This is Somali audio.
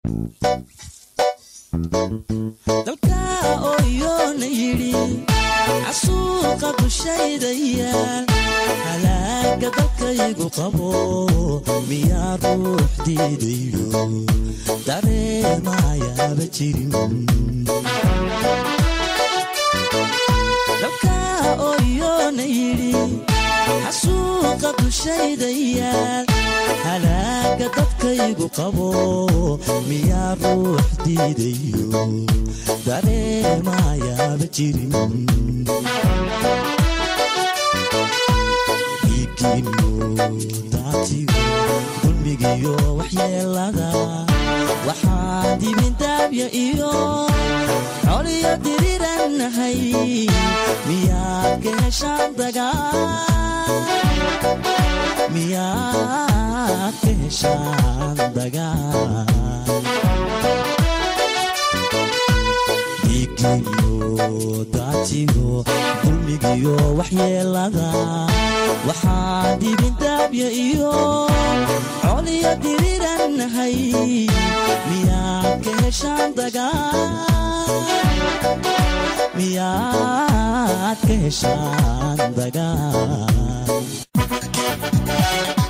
dalka ooyoona yidhi casuuqa dushayda yaal halaaga dalkaygu qabo miyaa ruux diidaydo dareemayaaba jirin dalka ooyoona yidhi xasuuqa dushayda yaal halaaga dadkaygu qabo miyaa ruux diidayo dareemayaaba jirin dhiigiyo daatigo dulmigiyo waxyeelada waxaa dibindaabya iyo coliyo dirirannahay miyaad ka heshaan dagaal miyaad ka heshaan dagaal dhiigiyo daatigo dulmigiyo waxyeelada waxaa dibindaabya iyo coliyo dirirannahay miyaad ka heshaan dagaal miyaad ka heshaan dagaal